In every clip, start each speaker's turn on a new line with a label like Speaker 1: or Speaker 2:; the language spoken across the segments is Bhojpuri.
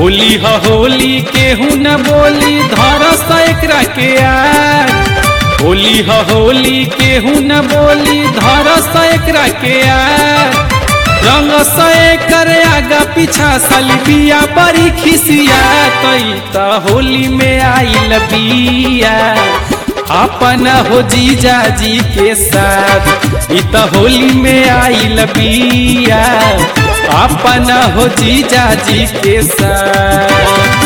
Speaker 1: होली ह होली केहू न बोली धरस एकरा के आग होली ह होली केहू न बोली धरस एकरा के आग रंग से कर आगा पीछा सलबिया बड़ी खिसिया कई त होली में आइल बिया अपन हो जीजा जी के साथ इ त होली में आइल बिया अपन हो जीजा जी के साथ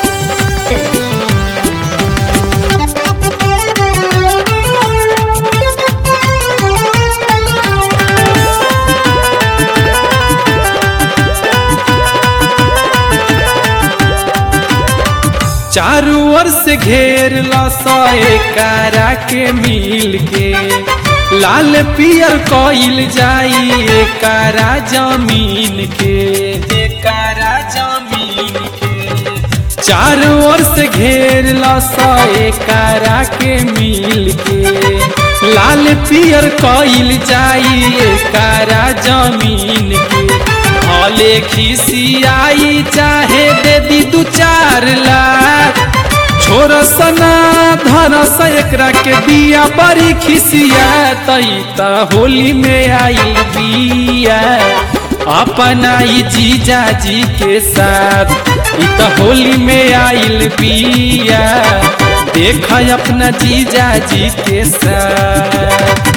Speaker 1: चारू ओर से घेर लसाए कारा के मिल के लाल पियर कइल जाई कारा जमीन के कारा जमीन के चारू ओर से घेर लसाए कारा के मिल के लाल पियर कइल जाई कारा जमीन के भले खिसियाई चाहे दे दी दू चार लाख छोर सना धन एकरा के बिया बड़ी खिसिया तई त होली में आई बिया अपना ई जीजा जी के साथ इ त होली में आइल बिया देख अपना जीजा जी के साथ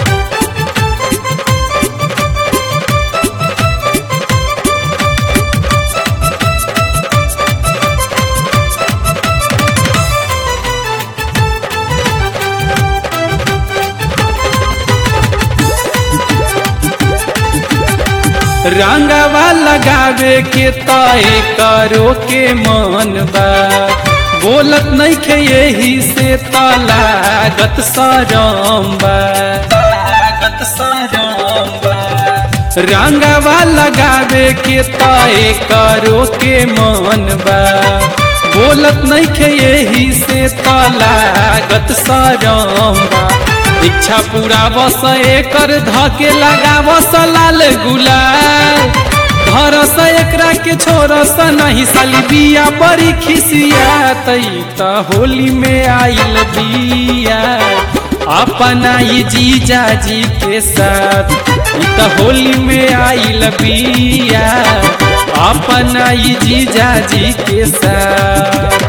Speaker 1: रंगवा लगावे के तय करो के मन बा बोलत नहीं खे यही से तलागत सरम बा लागत सरम बा रंगवा लगावे के तय करो के मन बा बोलत नहीं खे यही से तलागत सरम बा इच्छा पूरा बस एकर धके लगा बस लाल गुलाल धरस एकरा के छोरस नहीं साली बिया बड़ी खिसिया तई त होली में आइल बिया अपना ये जीजा जी के साथ इ त होली में आइल बिया अपना ये जीजा जी के साथ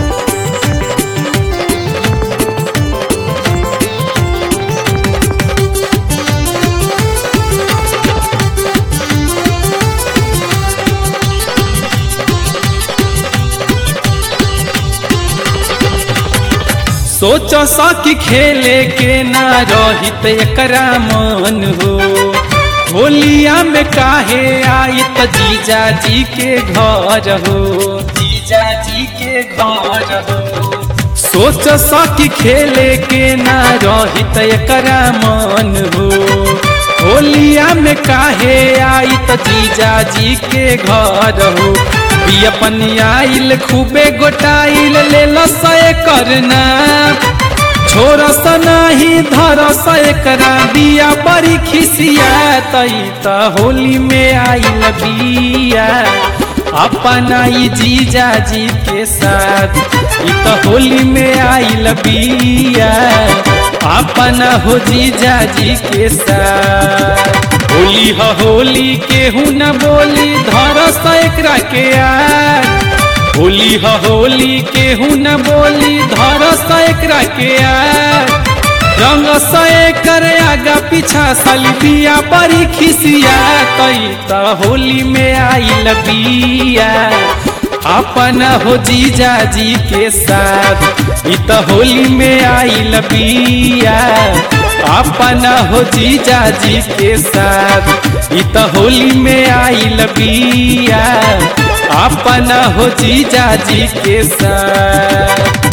Speaker 1: सोच सकी खेले के ना रहित एकरा मन हो होलिया में काहे आई त जीजा जी के घर हो जीजा जी के घर हो सोच सकी खेले के ना रहित एकरा मन हो होलिया में काहे आई त जीजा जी के घर हो अपन आइल खूबे गोटाइल ले लसए करना छोर नहीं धर एकरा बिया बड़ी खिसिया तई त होली में आइल बिया अपना ई जीजा जी के साथ इ त होली में आइल बिया अपना हो जीजा जी के साथ होली ह होली केहू न बोली धरस एकरा के आग होली ह होली केहू न बोली धरस एकरा के आग रंग से कर आगा पीछा सलबिया बड़ी खिसिया कई त होली में आइल बिया अपना हो जीजा जी के साथ इ त होली में आइल बिया अपना हो जीजा जी के साथ इ त होली में आइल बिया अपना हो जीजा जी के साथ